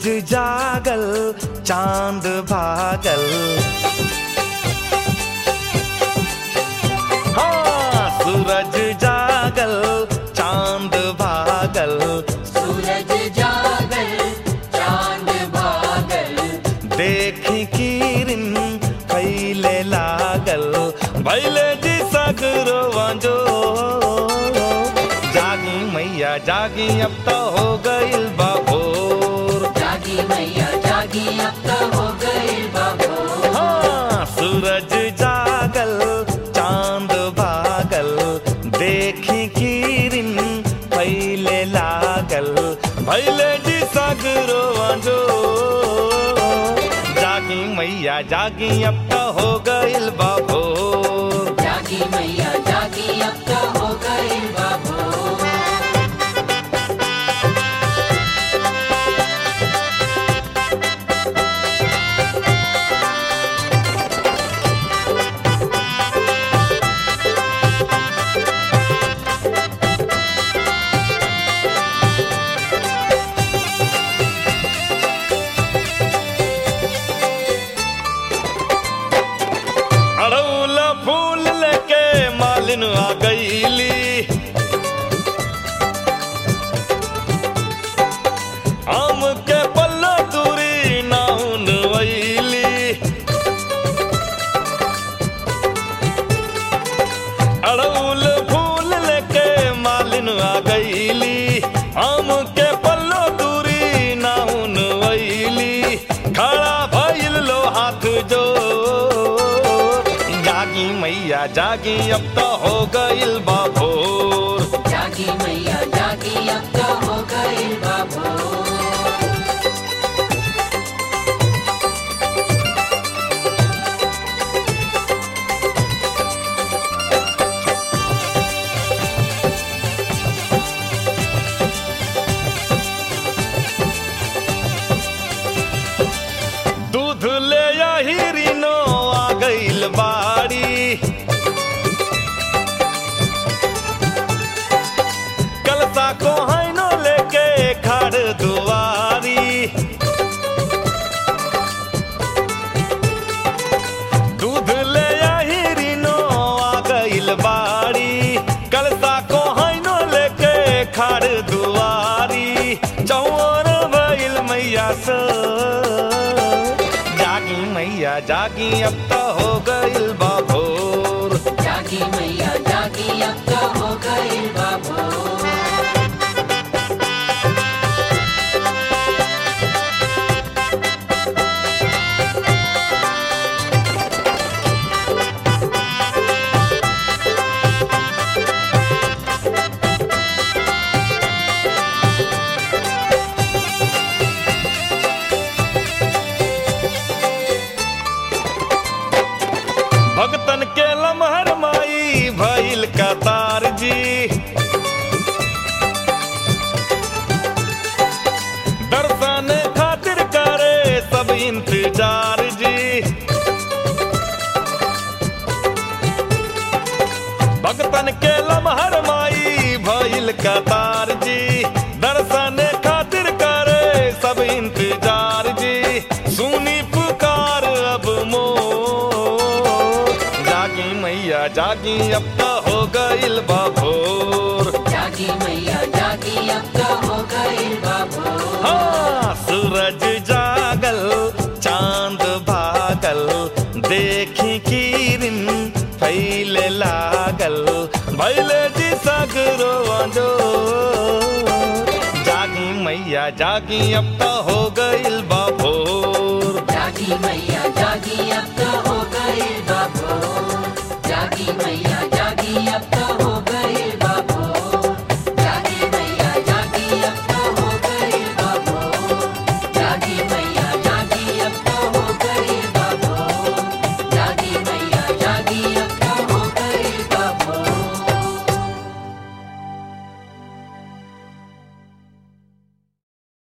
सूरज जागल चांद भागल हाँ सूरज जागल चांद भागल सूरज जागल चांद भागल देखी किरिन कैले लागल भैले जी सगरो वंजो जागी मैया जागी अब तो हो गइल बाबोर जागी मैया जागी अब तो हो गई बाबो हाँ सूरज जागल चांद भागल देखी किरिन पहले लागल भैले जी सगरो वंजो जागी मैया जागी अब तो हो गइल बाबोर जागी मैया जागी अब तो हो गई बाबो अड़ौल फूल लेके मालिन आ गईली आम के पल्ला दूरी नाउन वैली अड़ौल फूल लेके मालिन आ गईली आम के पल्लो दूरी नाउन वैली खड़ा भइल लो हाथ जो जागी मैया जागी अब तो हो गइल बाबोर जागी मैया जागी अब तो हो गई बाबो दूध ले यही नो आ गइल बाड़ी कलसा को हैनो लेके खड़ दुआरी दूध ले यही नो आ गइल बाड़ी कलसा को हैनो लेके खड़ दुआरी चौर भइल मैया से जागी मैया जागी अब तो हो गइल बाबोर जागी मैया जागी अब तो हो गई बाबो भगतन के लमहर माई भइल कतार जी दर्शन खातिर करे सब इंतजार जी भगतन के लमहर माई भइल कतार जी दर्शन खातिर करे सब इंतजार जी सुनी पुकार अब मो जागी मैया जागी अब तो हो गइल बाबोर जागी मैया जागी अब तो हो गई बाबो हाँ सूरज जागल चांद भागल देखी किरिन फैले लागल भैले जी सगरो जो जागी मैया जागी अब तो हो गइल बाबोर जागी मैया जागी अब तो